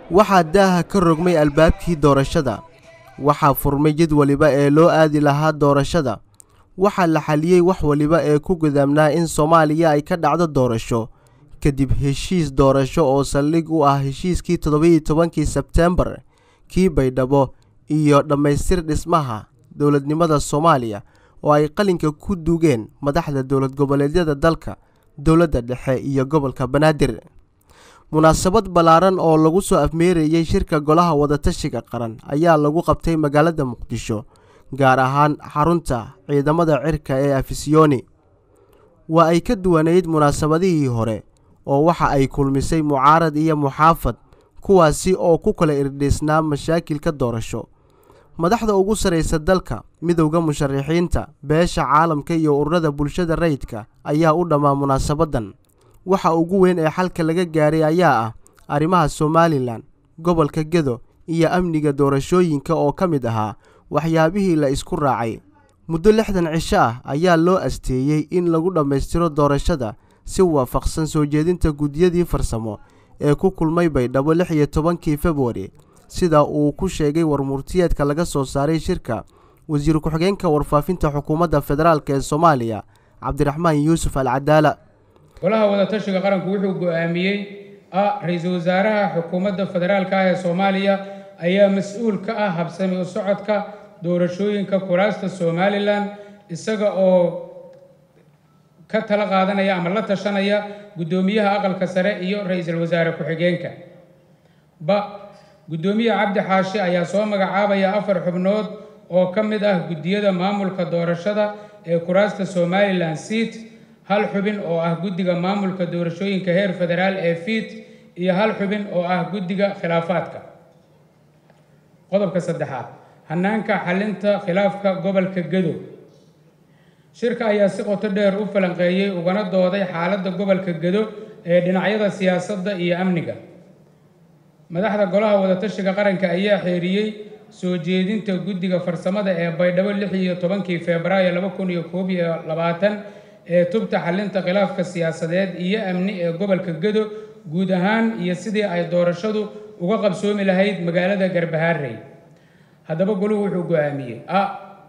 waxaa daaha ka rogmay albaabkii doorashada waxaa furmay jid waliba ee loo aadi lahaa doorashada waxaa la xaliyey wax waliba ee ku gudaamnaa in soomaaliya ay ka dhacdo doorasho kadib heshiis doorasho oo saldhig u ah heshiiskii toddobiiyo tobankii sebteembar kii baydhabo iyo dhammaystir dhismaha dowladnimada soomaaliya oo ay qalinka ku duugeen madaxda dowlad goboleedyada dalka dowladda dhexe iyo gobolka banaadir munaasabad ballaaran oo lagu soo afmeerayey shirka golaha wadatashiga qaran ayaa lagu qabtay magaalada muqdisho gaar ahaan xarunta ciidamada cirka ee afisiyoni waa ay ka duwanayd munaasabadihii hore oo waxa ay kulmisay mucaarad iyo muxaafad kuwaasi oo ku kala irdhiisnaa mashaakilka doorasho madaxda ugu sarraysa dalka midowda musharaxiinta beesha caalamka iyo ururada bulshada rayidka ayaa u dhammaa munaasabaddan waxa ugu weyn ee xalka laga gaaray ayaa ah arrimaha somalilan gobolka gedo iyo amniga doorashooyinka oo ka mid ahaa waxyaabihii la isku raacay muddo lixdan cisho ah ayaa loo asteeyey in lagu dhammaystiro doorashada si waafaqsan soo jeedinta guddiyadii farsamo ee ku kulmay baydhabo lix iyo tobankii februari sida uu ku sheegay warmurtiyeedka laga soo saaray shirka wasiir ku-xigeenka warfaafinta xukuumadda federaalk ee soomaaliya cabdiraxmaan yuusuf al cadaala golaha wadatashiga qaranku wuxuu go-aamiyey a ra-iisul wasaaraha xukuumadda federaalka ah ee soomaaliya ayaa mas-uul ka ah habsami u socodka doorashooyinka kuraasta somalilan isaga oo ka tala qaadanaya ama la tashanaya guddoomiyaha aqalka sare iyo ra-iisul wasaare ku-xigeenka ba guddoomiye cabdi xaashi ayaa soo magacaabaya afar xubnood oo ka mid ah guddiyada maamulka doorashada ee kuraasta somalilan seat hal xubin oo ah guddiga maamulka doorashooyinka heer federaal ee fiit iyo hal xubin oo ah guddiga khilaafaadka qodobka saddexaad hanaanka xalinta khilaafka gobolka gedo shirka ayaa si qoto dheer u falanqeeyey ugana dooday xaaladda gobolka gedo ee dhinacyada siyaasadda iyo amniga madaxda golaha wadatashiga qaranka ayaa xeeriyey soo jeedinta guddiga farsamada ee baydhabo lix iyo tobankii febraayo laba kun iyo koob iyo labaatan ee tubta xalinta khilaafka siyaasadeed iyo amni ee gobolka gedo guud ahaan iyo sidii ay doorashadu uga qabsoomi lahayd magaalada garbahaarey haddaba goluhu wuxuu go-aamiyey a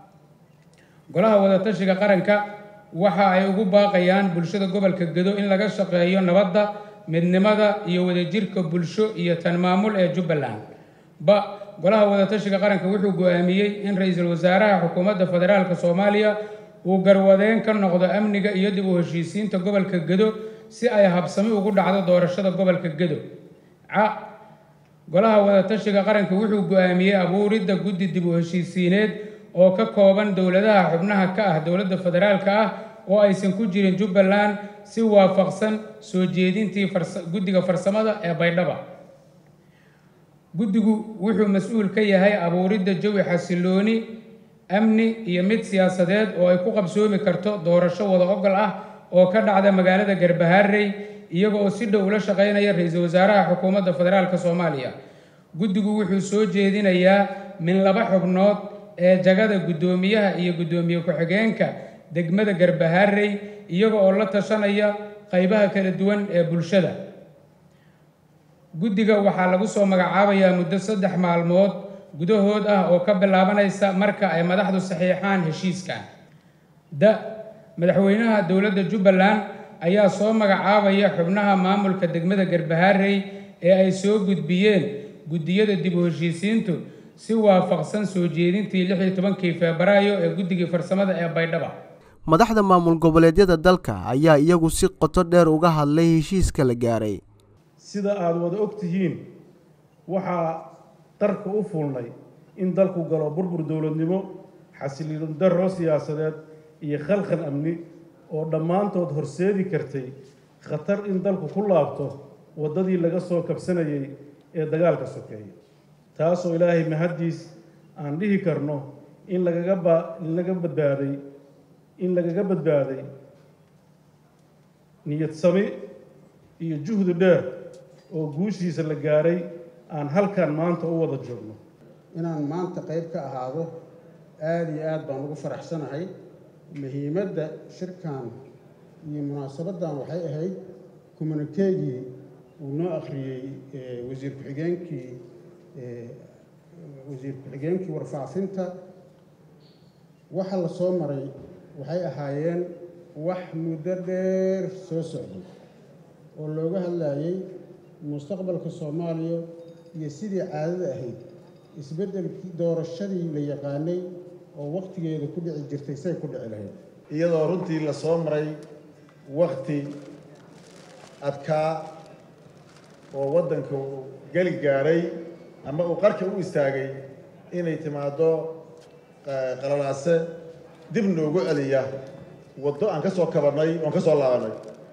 golaha wadatashiga qaranka waxa ay ugu baaqayaan bulshada gobolka gedo in laga shaqeeyo nabadda midnimada iyo wadajirka bulsho iyo tan maamul ee jubbaland ba golaha wadatashiga qaranka wuxuu go-aamiyey in ra-iisul wasaaraha xukuumadda federaalk soomaaliya uu garwadeen ka noqdo amniga iyo dib u heshiisiinta gobolka gedo si ay habsami ugu dhacdo doorashada gobolka gedo ca golaha wadatashiga qaranka wuxuu go-aamiyey abuuridda guddi dib u heshiisiineed oo ka kooban dowladaha xubnaha ka ah dowladda federaalka ah oo aysan ku jirin jubbaland si waafaqsan soo jeedintii guddiga farsamada ee baydhaba guddigu wuxuu mas-uul ka yahay abuuridda jawi xasilooni amni iyo mid siyaasadeed oo ay ku qabsoomi karto doorasho wada ogol ah oo ka dhacda magaalada garbahaarey iyaga oo si dhow ula shaqeynaya ra-iisul wasaaraha xukuumadda federaalk soomaaliya guddigu wuxuu soo jeedinayaa min laba xubnood ee jagada guddoomiyaha iyo guddoomiye ku-xigeenka degmada garbahaarey iyaga oo la tashanaya qaybaha kala duwan ee bulshada guddiga waxaa lagu soo magacaabayaa muddo saddex maalmood gudahood ah oo ka bilaabanaysa marka ay madaxdu saxiixaan heshiiskan da madaxweynaha dowladda jubbaland ayaa soo magacaabaya xubnaha maamulka degmada garbahaarey ee ay soo gudbiyeen guddiyada dib u heshiisiintu si waafaqsan soo jeedintii lix iyo tobankii febraayo ee guddigii farsamada ee baydhaba madaxda maamul goboleedyada dalka ayaa iyagu si qoto dheer uga hadlay heshiiska la gaaray sida aada wada og tihiin waxaa darka u fuulnay in dalku galo burbur dowladnimo xasiliin darro siyaasadeed iyo khalkhal amni oo dhammaantood horseedi kartay khatar in dalku ku laabto waddadii laga soo kabsanayay ee dagaalka sokeeya taasoo ilaahay mahaddiis aan dhihi karno in lagaga ba in laga badbaaday in lagaga badbaaday niyad sami iyo juhdi dheer oo guushiisa la gaaray aan halkan maanta u wada joogno inaan maanta qayb ka ahaado aada iyo aad baan ugu faraxsanahay muhiimadda shirkan iyo munaasabaddan waxay ahayd kommunikeegii uu noo akhriyey wasiir ku-xigeenkii wasiir ku-xigeenkii warfaafinta waxa la soo maray waxay ahaayeen wax muddo dheer soo socday oo looga hadlayay mustaqbalka soomaaliya iyo sidii caadada ahayd isbeddelkii doorashadii la yaqaanay oo wakhtigeeda ku dhici jirtay say ku dhici lahayd iyadoo runtii la soo maray wakhti adkaa oo waddanka uu geli gaadhay ama uu qarka u istaagay inay timaaddo qalalaase dib noogu celiya waddo aan ka soo kabannay oon ka soo laabannay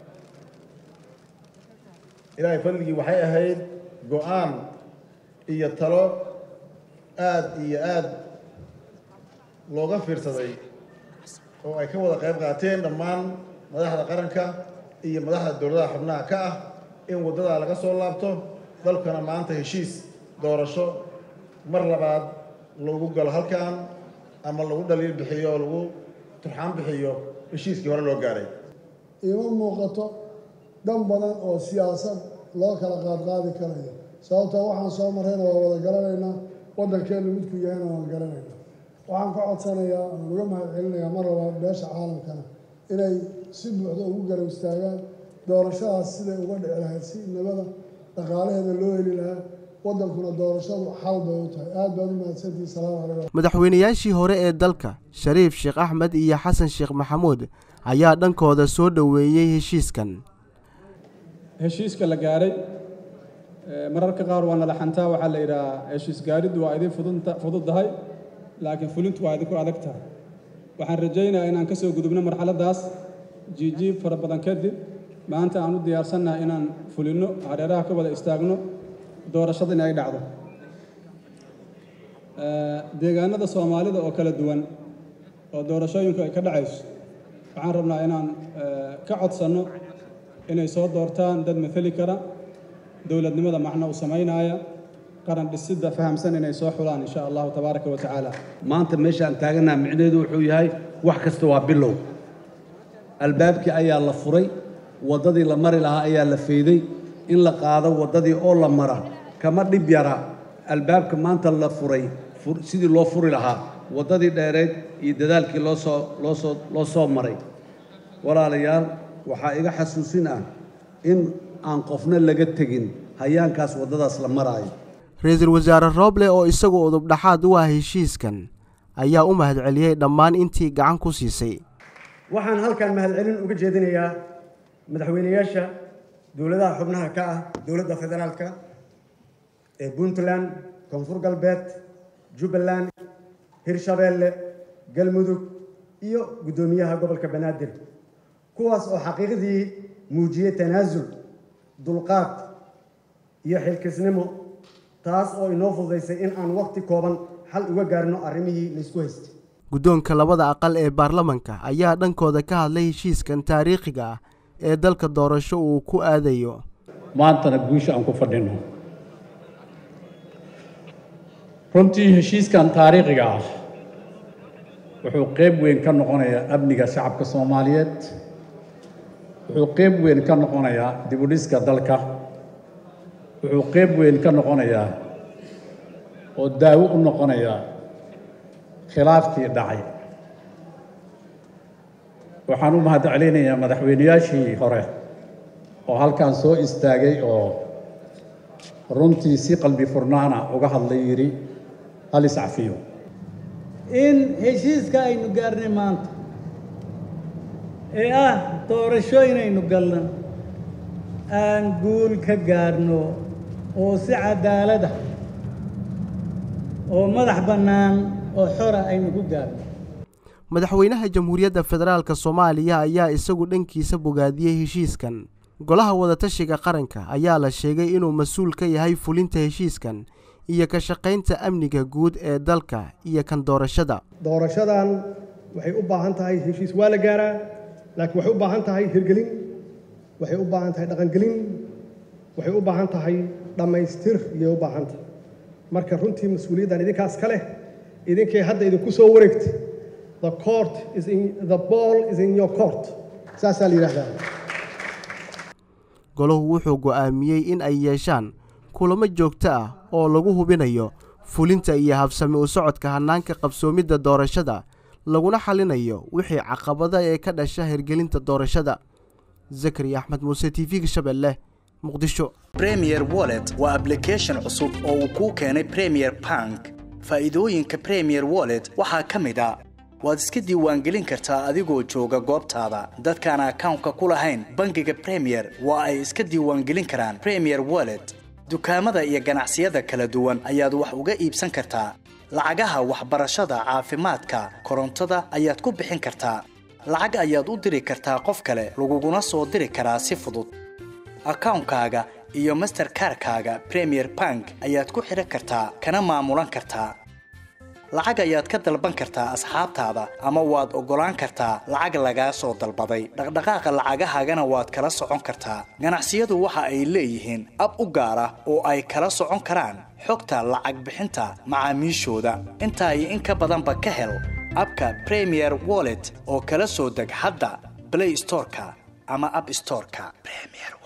ilaahay fadligii waxay ahayd go-aan iyo talo aad iyo aad looga fiirsaday oo ay ka wada qayb qaateen dhammaan madaxda qaranka iyo madaxda dowladaha xubnaha ka ah in waddadaa laga soo laabto dalkana maanta heshiis doorasho mar labaad lagu galo halkan ama lagu dhaliil bixiyo oo lagu turxaan bixiyo heshiiskii hore loo gaaray iima muuqato dhan badan oo siyaasad loo kala qaadqaadi karayo sababtoo waxaan soo marrayna waa wada garanaynaa waddankeennu midku yahayna waan garanaynaa waxaan ka codsanayaa aan uga mahad celinayaa mar labaad beesha caalamkana inay si buuxda ugu garab istaagaan doorashadaas siday uga dhici lahayd si nabada dhaqaalaheeda loo heli lahaa waddankuna doorashadu xal bay u tahay aad baad u mahadsantihi salaamu calaykum madaxweynayaashii hore ee dalka shariif sheekh axmed iyo xasan sheekh maxamuud ayaa dhankooda soo dhoweeyey heshiiskan heshiiska la gaaray mararka qaar waa nala xantaa waxaa la yidhahaa heshiis gaariddu waa idin fududdahay laakiin fulintu waa idinku adag tahay waxaan rajaynayaa inaan ka soo gudubno marxaladdaas jiijiib fara badan kadib maanta aan u diyaarsannahay inaan fulinno hareeraha ka wada istaagno doorashada in ay dhacdo deegaanada soomaalida oo kala duwan oo doorashooyinku ay ka dhacayso waxaan rabnaa inaan ka codsanno inay soo doortaan dad mateli kara dowladnimada macno u samaynaaya qaran dhisidda fahamsan inay soo xulaan insha allahu tabaaraka wa tacaala maanta meesha aan taaganaha micnaheedu wuxuu yahay wax kasta waa bilow albaabkii ayaa la furay waddadii la mari lahaa ayaa la fayday in la qaado waddadii oo la mara kama dhib yara albaabka maanta la furay sidii loo furi lahaa waddadii dheereed iyo dadaalkii loo soo loo soo loo soo maray walaalayaal waxaa iga xasuusin ah in aan qofna laga tegin hayaankaas waddadaas la maraayo ra-iisul wasaare rooble oo isagu udub dhaxaad u ah heshiiskan ayaa u mahadceliyey dhammaan intii gacan ku siisay waxaan halkan mahadcelin uga jeedinayaa madaxweynayaasha dowladaha xubnaha ka ah dowladda federaalka ee puntland koonfur galbeed jubbaland hirshabeelle galmudug iyo guddoomiyaha gobolka banaadir kuwaas oo xaqiiqdii muujiyey tanaasul dulqaad iyo xilkisnimo taas oo inoo fududaysay in aan wakhti kooban xal uga gaarno arrimihii laysku haystay guddoonka labada aqal ee baarlamanka ayaa dhankooda ka hadlay heshiiskan taariikhiga ah ee dalka doorasho uu ku aadayo maantana guusha aan ku fadhino runtii heshiiskan taariikhiga ah wuxuu qayb weyn ka noqonayaa amniga shacabka soomaaliyeed wuxuu qayb weyn ka noqonayaa dibudhiska dalka wuxuu qayb weyn ka noqonayaa oo daawo u noqonayaa khilaafkii dhacay waxaan u mahad celinayaa madaxweynayaashii hore oo halkan soo istaagay oo runtii si qalbi furnaana uga hadlay yidhi hal iscafiyo in heshiiska aynu gaarnay maanta ee ah doorasho inaynu galno aan guul ka gaarno oo si cadaalada oo madax bannaan oo xora aynu ku gaarno madaxweynaha jamhuuriyadda federaalka soomaaliya ayaa isagu dhankiisa bogaadiyey heshiiskan golaha wadatashiga qaranka ayaa la sheegay inuu mas-uul ka yahay fulinta heshiiskan iyo ka shaqaynta amniga guud ee dalka iyo kan doorashada doorashadan waxay u baahan tahay heshiis waa la gaaraa laakiin waxay u baahan tahay hirgelin waxay u baahan tahay dhaqangelin waxay u baahan tahay dhammaystir iyay u baahan tahay marka runtii mas-uuliyaddan idinkaas ka leh idinkay hadda idinku soo wareegtay the court is in the ball is in your court saasaa la yidhaahdaa golahu wuxuu go'aamiyey in ay yeeshaan kulamo joogto ah oo lagu hubinayo fulinta iyo habsami u socodka hannaanka qabsoomidda doorashada laguna xalinayo wixii caqabada ee ka dhasha hirgelinta doorashada zakariya axmed muuse t v-ga shabeelle muqdisho premier wallet waa ablication cusub oo uu kuu keenay premier bank faa'iidooyinka premier wallet waxaa ka mid a waad iska diiwaangelin kartaa adigoo jooga goobtaada dadkaan akawnka ku lahayn bangiga premier waa ay iska diiwaangelin karaan premier wallet dukaamada iyo ganacsiyada kala duwan ayaad wax uga iibsan kartaa lacagaha waxbarashada caafimaadka korontada ayaad ku bixin kartaa lacag ayaad u diri kartaa qof kale laguguna soo diri karaa si fudud akawnkaaga iyo masterkarkaaga premier bank ayaad ku xidhan kartaa kana maamulan kartaa lacag ayaad ka dalban kartaa asxaabtaada ama waad oggolaan kartaa lacag lagaa soo dalbaday dhaqdhaqaaqa lacagahaagana waad kala socon kartaa ganacsiyadu waxa ay leeyihiin ab u gaar ah oo ay kala socon karaan xogta lacag bixinta macaamiishooda intaa iyo in ka badanba ka hel abka premier wallet oo kala soo deg hadda blay storeka ama ab storeka